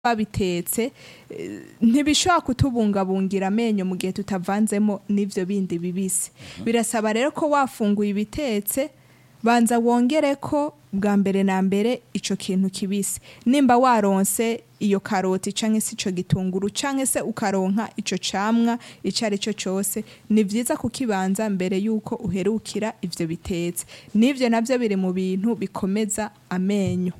babitetse eh, ntibishobora kutubungabungira amenyo mu gihe tutavanzemo n'ivyo bindi bibisi birasaba rero ko wafunguye ibitetse banza wongere ko bwa mbere na mbere ico kintu kibisi nimba waronse iyo karoti canke se ico gitunguru canke se ukaronka ico camwa ico ari cyo cose ni vyiza kukibanza mbere yuko uherukira ivyo bitetse n'ivyo navyo biri mu bintu bikomeza amenyo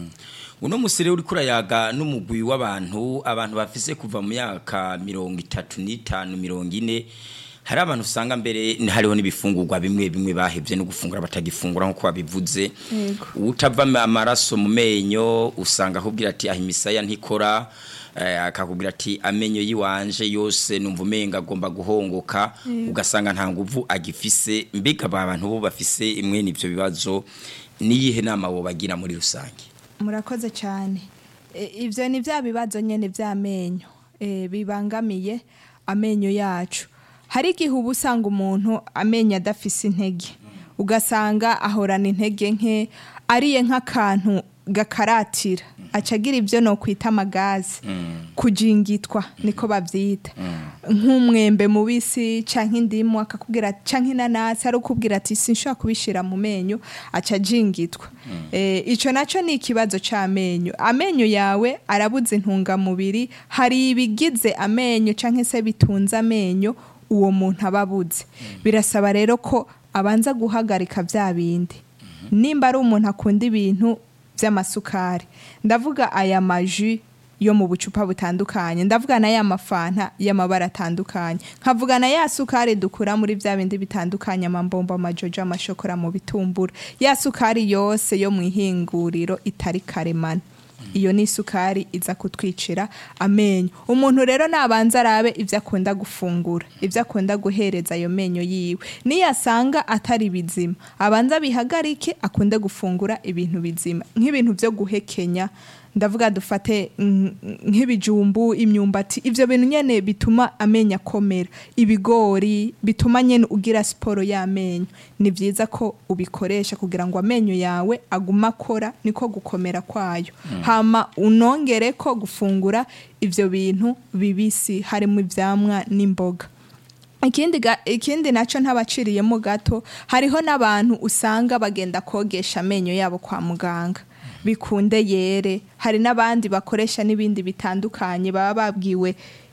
uno musi rero uriko urayaga n'umugwi w'abantu abantu bafise kuva mu myaka mirongo itatu n'itanu mirongo ine hari abantu usanga mbere ni- hariho n'ibifungurwa bimwe bimwe bahevye no gufungura batagifungura nk'uko babivuze Yego. utava amaraso mu menyo usanga akubwira ati aho imisaya ntikora eh, akakubwira ati amenyo yiwanje yose numva umenga agomba guhongoka ugasanga nta nguvu agifise mbega aba bantu bo bafise imwe n'ivyo bibazo niyihe nama wobagira muri rusange murakoze cyane E, ivyo ni bya bibazo nyene vy'amenyo e, bibangamiye amenyo yacu hari igihe uba usanga umuntu amenyo adafise intege ugasanga ahorana intege nke ariye nk'akantu gakaratira aca agira ibyo no kwita amagazi kujingitwa niko bavyita nk'umwembe mubisi canke indimu akakubwira canke inanasi ari ukubwira ati sinshobora kubishira mu menyo aca ajingitwa eh, ico naco ni ikibazo c'amenyo amenyo yawe arabuze intungamubiri hari ibigize amenyo canke se bitunze amenyo uwo muntu aba abuze birasaba rero ko abanza guhagarika vya bindi nimba ari umuntu akunda ibintu by'amasukari ndavuga aya maji yo mu bucupa butandukanye ndavuga na ya mafanta y'amabara atandukanye nkavuga na ya sukari dukura muri bya bindi bitandukanye amambombo amajojo amashokora mu bitumbura ya sukari yose yo mu ihinguriro itari karemano iyo ni isukari iza kutwicira amenyo umuntu rero nabanza arabe ibyo akunda gufungura ibyo akunda guhereza ayo menyo yiwe niyasanga atari bizima abanza bihagarike akunde gufungura ibintu bizima nk'ibintu byo guhekenya ndavuga dufate mm, nk'ibijumbu imyumbati ivyo bintu nyene bituma amenyo akomera ibigori bituma nyene ugira siporo y'amenyo ni vyiza ko ubikoresha kugira ngo amenyo yawe aguma akora niko gukomera kwayo hama unongere ko gufungura ivyo bintu bibisi harimo ivyamwa n'imboga ikindi ga- ikindi naco ntabaciriyemo gato hariho n'abantu usanga bagenda kogesha amenyo yabo kwa muganga bikunde yere hari n'abandi bakoresha n'ibindi bitandukanye baba babwiwe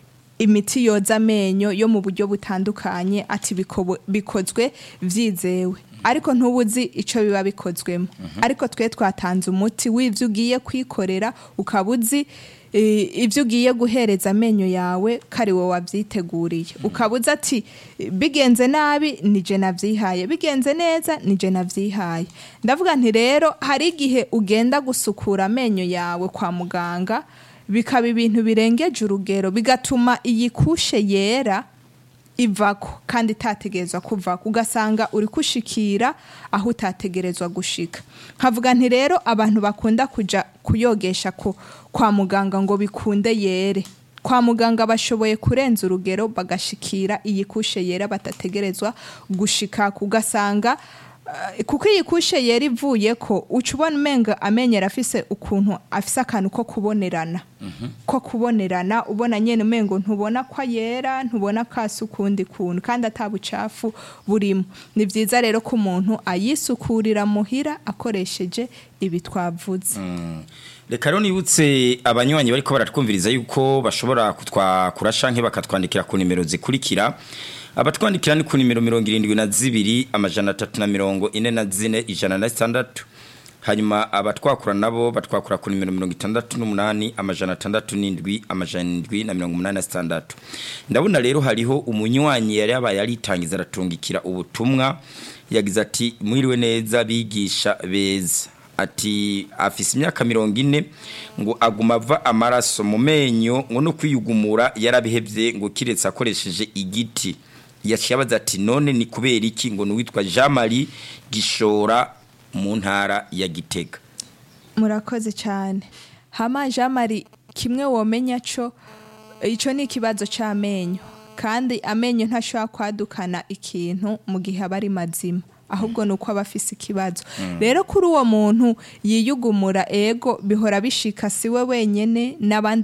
imiti yoza amenyo yo mu buryo butandukanye ati bikobo- bikozwe vyizewe ariko ntubuzi ico biba bikozwemo ariko twe twatanze umuti w'ivyo ugiye kwikorera ukaba uzi eh, ivyo ugiye guhereza amenyo yawe kari wowe wavyiteguriye ukaba uzi ati bigenze nabi nije navyihaye bigenze neza nije navyihaye ndavuga nti rero hari igihe ugenda gusukura amenyo yawe kwa muganga bikaba ibintu birengeje urugero bigatuma iyi kushe yera ivako kandi itategerezwa kuvako ugasanga uri kushikira aho utategerezwa gushika nkavuga nti rero abantu bakunda kuja kuyogesha ko kwa muganga ngo bikunde yere kwa muganga bashoboye kurenza urugero bagashikira iyi kushe yera batategerezwa gushika ugasanga eh, kuko iyi kushe yera ivuye ko uca ubona umenga amenyera afise ukuntu afise akantu ko kubonerana ko kubonerana ubona nyene umengo ntubona ko yera ntubona ko asa ukundi kuntu kandi atabucafu burimo ni vyiza rero ko umuntu ayisukurira muhira akoresheje ibi twavuze reka rero nibutse abanywanyi bariko baratwumviriza yuko bashobora kutwakura canke bakatwandikira ku nimero zikurikira abatwandikira ni ku nimero mirongo irindwi na zibiri amajana atatu na mirongo ine na zine ijana na sitandatu hanyuma abatwakura nabo batwakura ku nimero mirongo itandatu n'umunani amajana atandatu n'indwi amajana indwi na mirongo umunani na sitandatu ndabona rero hariho umunywanyi yari yabaye aritangiza aratungikira ubutumwa yagize ati mwiriwe neza bigisha beza ati afise imyaka mirongo ine ngo aguma ava amaraso mu menyo ngo no kwiyugumura yarabihevye ngo kiretse akoresheje igiti yaciye abaza ati none ni kubera iki ngo nuwitwa Jean Marie Gishora mu ntara ya Gitega murakoze cyane hama jean marie kimwe womenya co ico ni ikibazo c'amenyo kandi amenyo ntashobora kwadukana ikintu mu gihe aba ari mazima ahubwo ni uko aba afise ikibazo rero kuri uwo muntu yiyugumura ego bihora bishika si we wenyene n'abandi